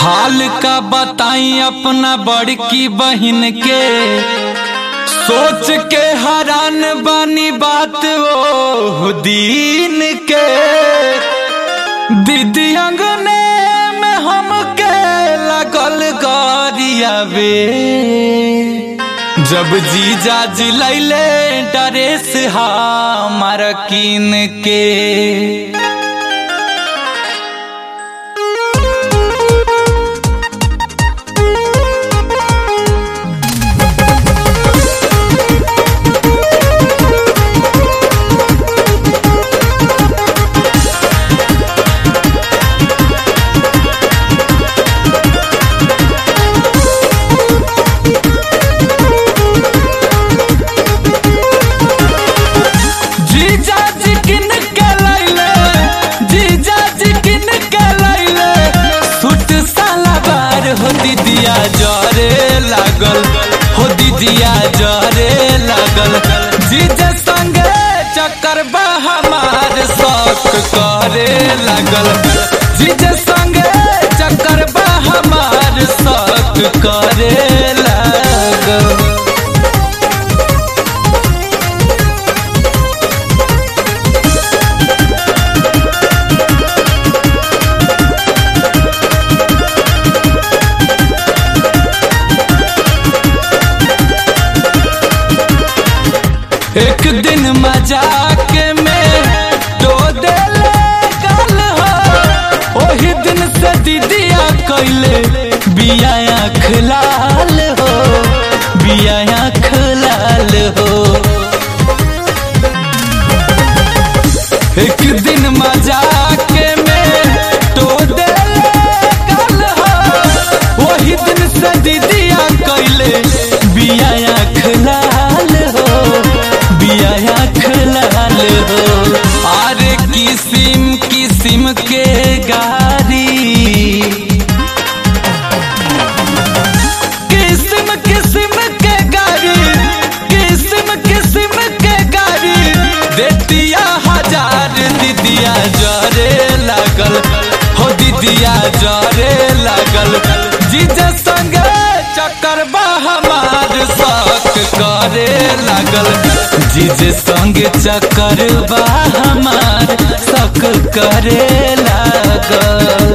हाल का बताई अपना बड़की बहन के सोच के हैरान बानी बात ओ दीन के दीदी अंगने में हमके लगल गरियावे जब जीजा जिलैले ड्रेस हमार किन के जीजा जी किन के लैले जीजा जी किन के लैले सूट साला बार हो दीदिया जरे लागल हो दीदिया जरे लागल जीजा संगे चक्कर बा हमार शौक करे लागल जीजा संगे चक्कर बा हमार शौक करे लागल एक दिन मजाक में दो देले गल हो ओही दिन से दीदिया कैले बिया खलाल हो बिया खलाल हो एक दिन मजाक में तो देले गल हो ओही दिन से दीदिया कैले बिया खलाल हो बिया खलाल हो अरे किसिम किसिम के गारी किस्म किस्म के गाड़ी किस्म किस्म के गाड़ी देतिया हजार दीदिया जरे लागल हो दीदिया जरे लागल जीजा संगे चक्कर बा हमार शौक करे लागल जीजे संगे चक्कर बा हमार शौक करे लागल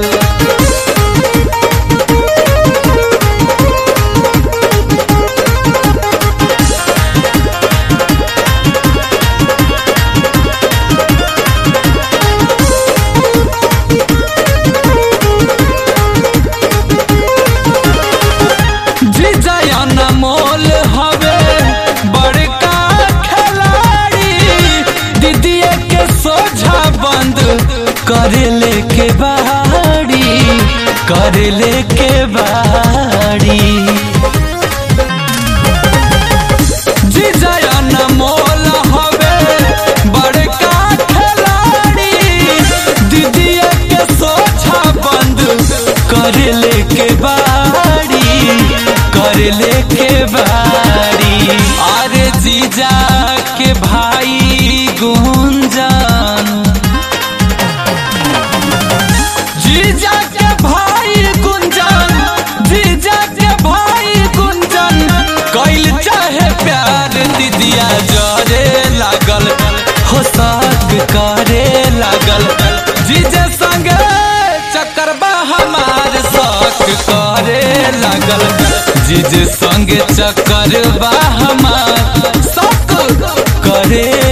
जीजयन मोल हवे बड़का खिलाड़ी दीदिया के सोझा बंद करेले के बाड़ी करेले के बाड़ी जीजयन मोल हवे बड़का खिलाड़ी दीदिया के सोझा बंद करेले के बाड़ी करेले के बाड़ी अरे जीजा के भाई गुंजन जीजा के भाई गुंजन जीजा के भाई गुंजन कैल चाहे प्यार दीदिया जरे लागल हो साक करे लागल जीजा संगे चक्कर बा हमार शौक करे लागल जीजे संगे चक्कर बा हमार शौक करे